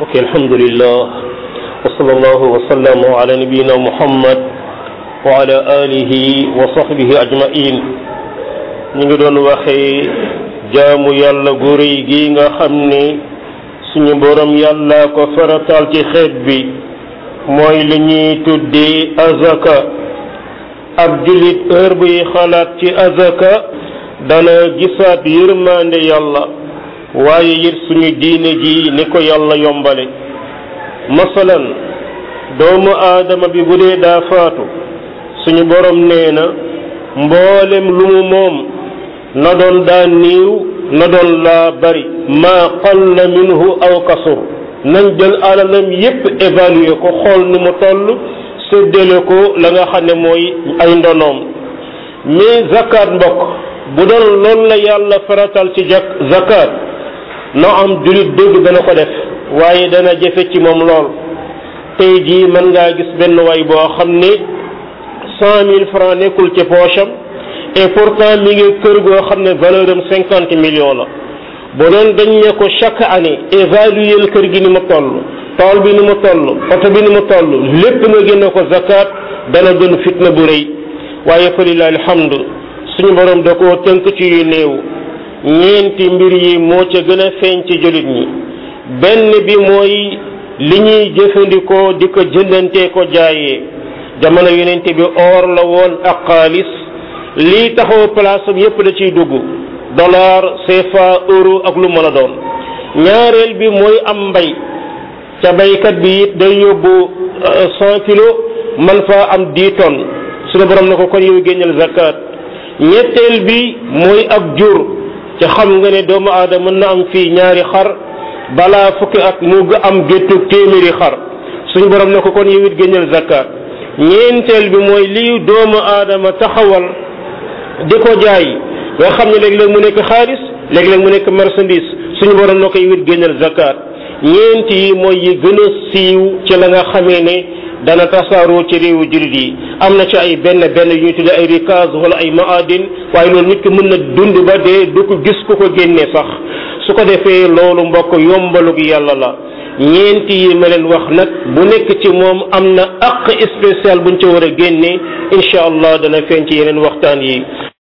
ok alhamdulillah wa sallallahu wa sallam ala nabiyina muhammad wa ala alihi wa sahbihi ajmain ñu ngi doon waxee jaamu yàlla gu rëy gi nga xam ni suñu borom yàlla ko faratal ci xeet bi mooy li ñuy tuddee azaka ab jullit heure buy xalaat ci azaka dana gisaat yërmande yàlla waaye it suñu diine ji ni ko yàlla yombale masalan doomu aadama bi bu dee daa faatu suñu borom nee na mboolem lu mu moom na doon daa niiw na doon laa bari maa qalla minhu aw kasur nañ jël alalam yépp évaluer ko xool ni mu toll séddale ko la nga xam ne mooy ay ndonoom mais zakat mbokk bu doon loolu la yàlla faratal ci jak zakat no am julit dëgg dana ko def waaye dana jafe ci moom lool tey jii mën ngaa gis benn waay boo xam ne cent mille francs nekkul ci poche am et pourtant mi ngi kër goo xam ne valeur am cinquante millions la bu doon dañ ne ko chaque année évaluer kër gi ni mu toll tool bi ni mu toll oto bi ni mu toll lépp nga génne ko zakat dana doon fitna bu rëy waaye fa lillahi alhamdu suñu borom da koo tënk ci yu néew ñeenti mbir yi moo ca gën a feeñ ci jullit ñi benn bi mooy li ñuy jëfandikoo di ko jëndantee ko jaayee jamono yonente bi or la woon ak xaalis lii taxaw place am yépp da ciy dugg dollar CFA euro ak lu mën a doon ñaareel bi mooy am mbay ca baykat bi it day yóbbu cent kilos man faa am dix tonnes suñu borom na ko kon yow génneel zakat ñetteel bi mooy ak jur ca xam nga ne doomu aadama mën na am fii ñaari xar balaa fukki at mu am géttu téeméeri xar suñu borom na ko kon yow it génneel zakat ñeenteel bi mooy lii doomu aadama taxawal di ko jaay nga xam ne léeg-léeg mu nekk xaalis léeg-léeg mu nekk marchandise suñu borom na ko yow it génneel zakat ñeent yi mooy yi gën a siiw ci la nga xamee ne dana tasaaroo ci réewu jullit yi am na ci ay benn benn yu ñu tuddee ay rikaz wala ay maadin waaye loolu nit ki mën na dund ba dee du ko gis ku ko génnee sax su ko defee loolu mbokk yombalug yàlla la ñeenti yi ma leen wax nag bu nekk ci moom am na aq spécial buñ ca war a génne incha allah dana feeñ ci yeneen waxtaan yi